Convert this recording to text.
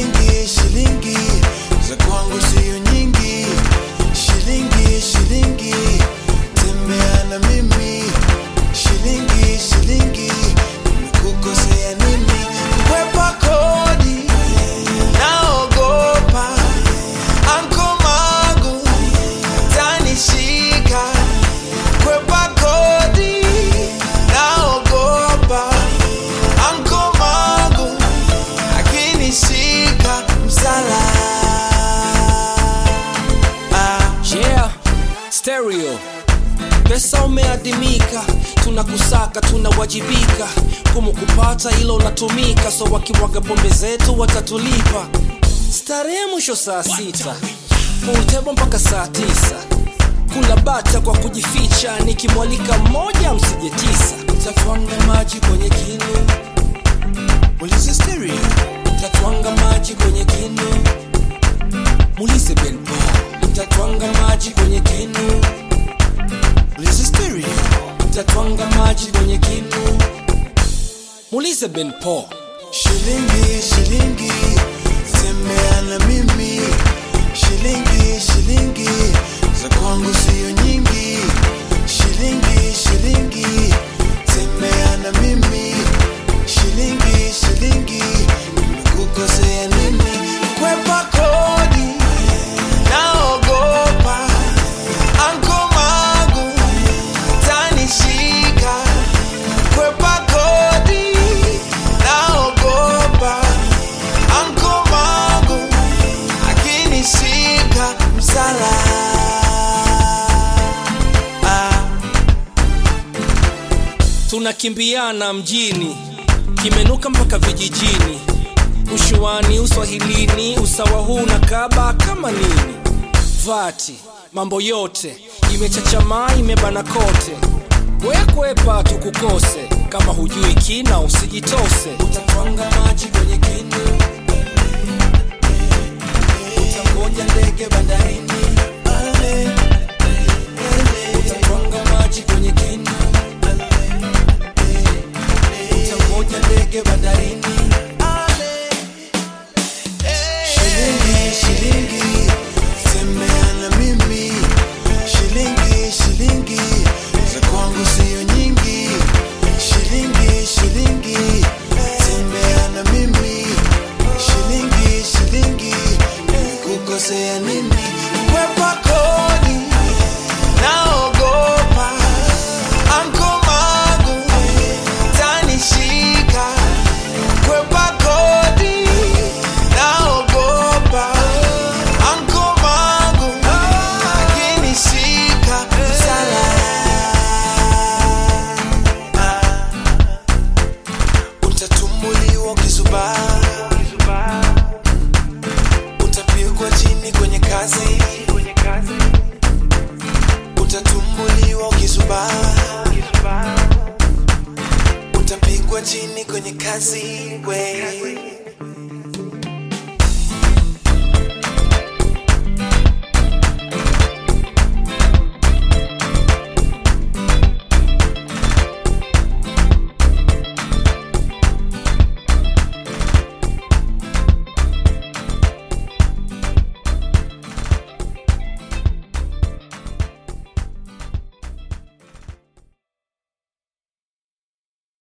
shilingi shilingi za kwangu siyo nyingi shilingi shilingi tembea na mimi shilingi shilingi nimekukosea nini kwepa kodi naogopa anko magu tanishika kwepa kodi naogopa anko magu akinishika msala ah. Yeah, stereo pesa umeadimika, tunakusaka tunawajibika, kumu kupata ilo unatumika, so wakimwaga pombe zetu watatulipa. Starehe mwisho saa sita, pool mpaka saa tisa, kula bata kwa kujificha, nikimwalika mmoja msije tisa, tatwanga maji kwenye kinu, ulize stereo, tatwanga maji kwenye kinu Mulize Ben Paul, nitatwanga maji kwenye kinu. Mulize stereo, nitatwanga maji kwenye kinu. Mulize Ben Paul, shilingi shilingi tembea na mimi shilingi shilingi za kwangu siyo nyingi shilingi shilingi tembea na mimi shilingi shilingi nimekukosea nini kwepa kodi naogopa anko magu tanishika kwepa kodi naogopa anko magu akinishika msala ah. tunakimbiana mjini, kimenuka mpaka vijijini, ushuani, uswahilini, usawa huu na kaba kama nini, vati mambo yote imechachamaa, imebana kote, wekwepa tukukose, kama hujui kina usijitose, utatwanga maji kwenye kinu, utangoja ndege bandarini, utatwanga maji kwenye kinu utangoja ndege bandarini shilingi shilingi tembea na mimi shilingi shilingi za kwangu siyo nyingi shilingi shilingi tembea na mimi shilingi shilingi nimekukosea nini kwepa kodi naogopa anko magu tanishika kwepa kodi naogopa anko magu akinishika msala utatumbuliwa ukizubaa utapigwa chini kwenye kazi utatumbuliwa ukizubaa utapigwa chini kwenye kazi we